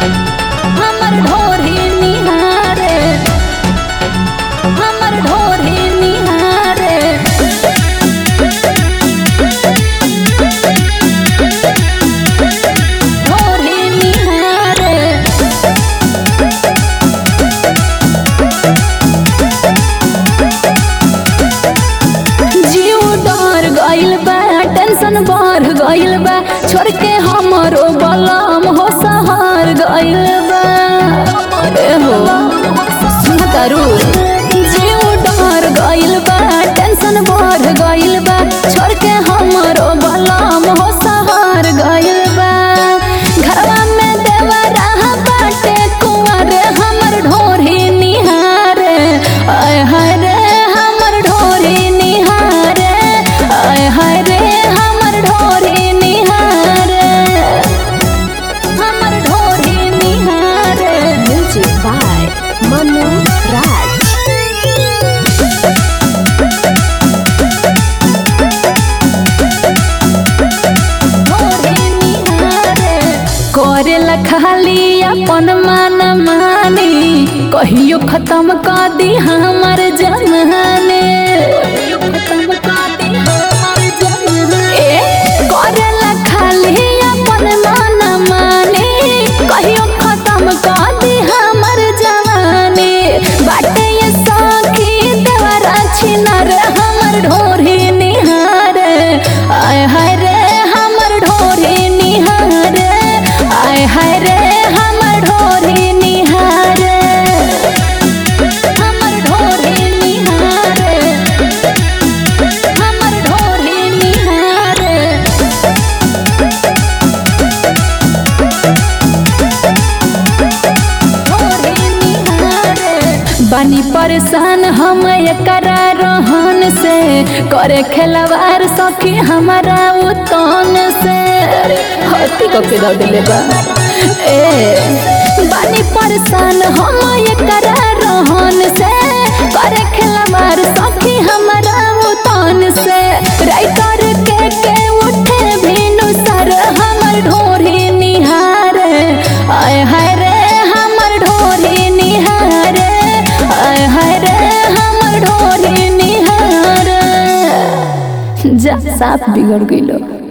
हमर ढोरी निहारे हमर ढोरी निहारे ढोरी निहारे जीव डर गइल बा टेंशन बढ़ गइल बा छोड़ के हमरो बलम हो सहर गइल बा ए हो सुन तारू जीव डर गइल बा टेंशन बढ़ गइल बा छोड़ के हमरो बलम हो सहर गइल बा घरवा में देवरा बाटे कुंवर हमर ढोरी निहारे आय हाय रे हमर ढोरी निहारे आय हाय रे हमर ढोरी निहारे हमर ढोरी निहारे Music by Manu Raj. करेला खाली अपन मन मानी कहियो खत्म कर दी हमर जमाने ए, करेला खाली अपन मन मानी कहियो खत्म कर दी हमर जवानी बाटे ये सखी देवरा छिनर हमर ढोरी निहारे आय हाय रे हमर ढोरी निहारे आय हाय रे हमर ढोरी निहारे हमर ढोरी निहारे हमर ढोरी निहारे बानी परेशान हम एकरा रहन से करे खेलवार सखी हमारा उतन से हती को के दे दिले बा ए बानी परेशान हम एकरा रहन से करे खेलवार सखी हमारा उतन से राइटर के के उठे भिनु सर हमर ढोरी निहारे आय हाय रे हमर ढोरी निहारे आय हाय रे हमर ढोरी निहारे जा साफ बिगड़ गइलो